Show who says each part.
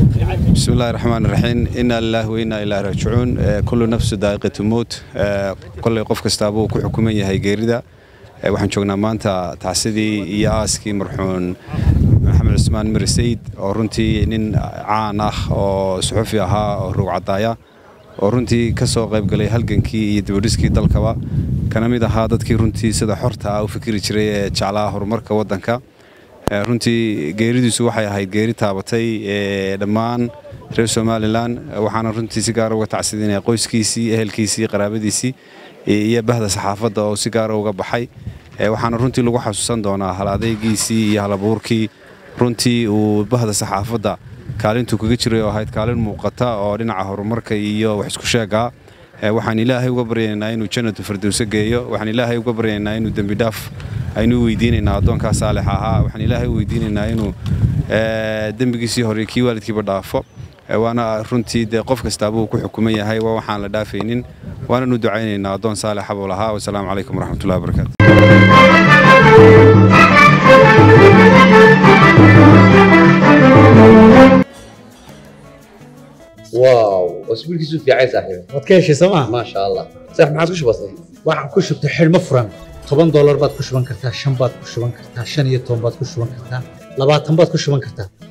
Speaker 1: bismi illahi raxmaan raxiim inaa lilahi wa innaa ilaahi raajicuun kullu nafsu daa'iqatu mowt kolley qof kastaabuu ku xukuman yahay geerida waxaan joognaa maanta tacsidii iyo aaskii marxuun maxamed cusmaan miri sayid oo runtii nin caan ah oo suxufi ahaa oo ruugcadaaya oo runtii ka soo qayb galay halgankii iyo dibadhiskii dalkaba kana mid ahaa dadkii runtii sida xorta ah u fikiri jiray ee jeclaa horumarka waddanka runtii geeridiisu waxay ahayd geeri taabatay dhammaan reer somalilan waxaana runtii si gaara uga tacsidinaya qoyskiisii ehelkiisii qaraabadiisii iyo bahda saxaafadda oo si gaara uga baxay waxaana runtii lagu xasuusan doonaa hal adeygiisii iyo halabuurkii runtii uu bahda saxaafadda kaalintuu kaga jiray oo ahayd kaalin muuqata oo dhinaca horumarka iyo wax isku sheegaa waxaan ilaahay uga baryaynaa inuu jannatu firdowse geeyo waxaan ilaahay uga baryaynaa inuu dembi dhaaf aynu weydiinaynaa addoonkaa saalix ahaa waxaan ilaahay u weydiinaynaa inuu dembigiisii hore kii waalidkiiba dhaafo waana runtii dee qof kastaabuu ku xukuman yahay waa waxaan la dhaafaynin waananu ducaynaynaa addoon saalixa buu lahaa wasalaamu calaykum waraxmatullahi wabarakaatu
Speaker 2: واو اسبوع كيسو في عايز صاحبي
Speaker 3: waad ka heshay sooma
Speaker 2: ما شاء الله صح ما عاد وش بصي
Speaker 3: waxaan ku shubtay xidhmo furan toban doolar baad ku shuban kartaa shan baad ku shuban kartaa shan iyo toban baad ku shuban kartaa labaatan baad ku shuban kartaa